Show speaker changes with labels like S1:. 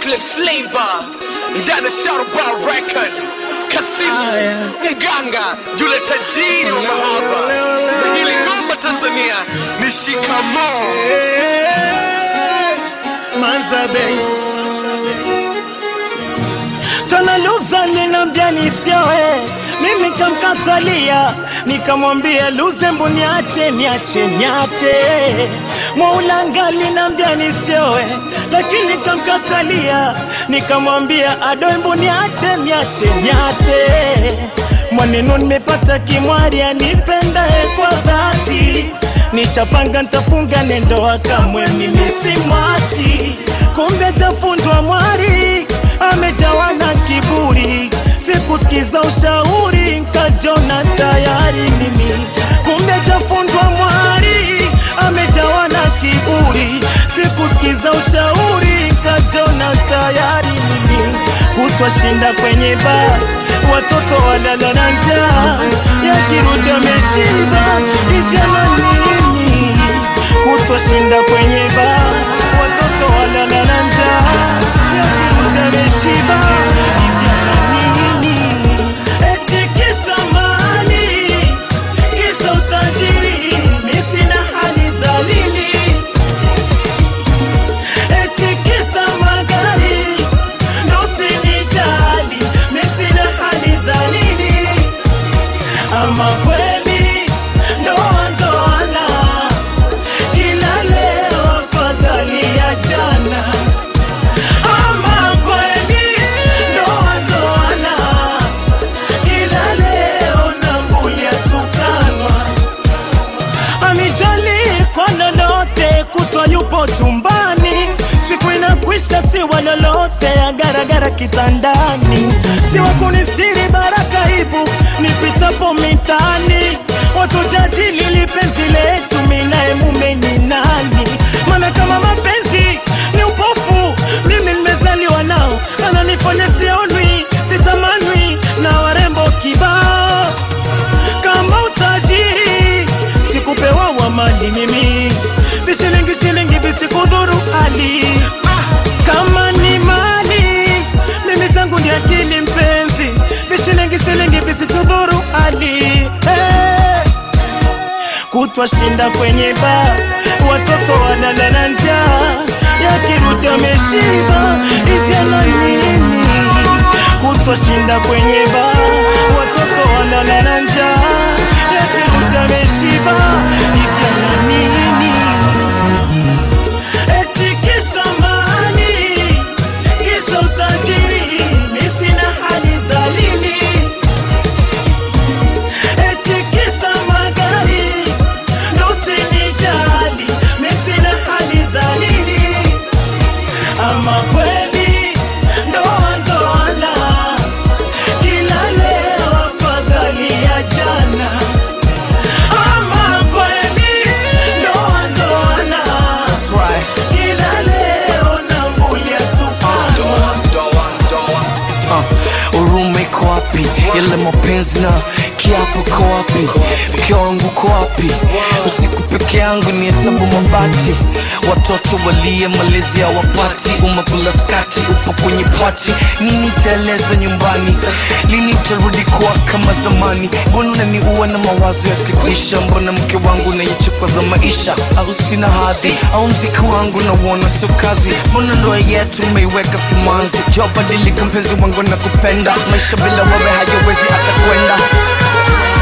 S1: chocolate flavor ndani ya Sharuba record Kasimu mganga yule tajiri wa mahaba na hili ngoma Tanzania ni shikamoo
S2: Manzabe Tanaluza ninambia nisioe, mimi kamkatalia, nikamwambia Luzembu niache, niache, niache. Mwaulanga linambia nisioe, lakini kamkatalia, nikamwambia Adoembu niache, niache, niache. Mwanenu nimepata kimwari anipendae kwa dhati, nishapanga ntafunga nendoa kamwe mimi simwachi, kumbe jafundwa mwari amejawa na kiburi, sikusikiza ushauri, nkajona tayari mimi, kumbe jafundwa mwari, amejawa na kiburi, sikusikiza ushauri, nkajona tayari mimi, kutwa shinda kwenye baa, watoto walala na njaa, yakirudi ameshiba, hivyo na nini, kutwa shinda kwenye baa, watoto walala na njaa, yakirudi ameshiba, hivyo na nini, eti kisa mali, kisa utajiri, mi sina hali dhalili eti kisa magari ndo usinijali, mi sina hali dhalili, ama kweli ndoa ndoana, kila leo afadhali ya jana, ama kweli ndoa ndoana, kila leo nambulia tukanwa anijali kwa lolote, kutwa yupo chumbani, siku inakwisha, si wa lolote, agaragara kitandani, si wa kunistiri baraka ibu nipitapo mitani, watu jadili lipenzi letu, minaye mume ni nani? Maana kama mapenzi ni upofu, mimi nimezaliwa nao, ananifanya sionwi, sitamanwi na warembo kibao kama utajiri sikupewa wa mali mimi vishilingi shilingi visikudhuru hali kama ni mali mimi zangu ndi akili mpenzi vishilingi shilingi visitudhuru hali hey. kutwa shinda kwenye baa watoto walala na njaa yakirudi ameshiba hivyo na nini kutwa shinda kwenye baa watoto walala na njaa yakirudi ameshiba hivyo na nini eti kisa mali kisa utajiri mi sina hali dhalili eti kisa magari ndo usinijali mi sina hali dhalili ama kweli ndoa ndoana kila leo afadhali ya jana ama kweli ndoa ndoana kila leo nambulia tupanwa
S1: Uh, huruma iko wapi? Yale mapenzi na kiapo ko wapi? Mke wangu ko wapi? Usiku peke yangu ni hesabu mabati, watoto walie malezi ya wapati, umekula skati, upo kwenye pati, nini taeleza nyumbani? Lini tarudi kuwa kama zamani? Mbona unaniua na mawazo yasikuisha? Mbona mke wangu naichukwa za maisha? Au sina hadhi? Au mziki wangu nauona sio kazi? Mbona ndoa yetu umeiweka simanzi? Jua badilika mpenzi wangu na kupenda, maisha bila wewe hayawezi hata kwenda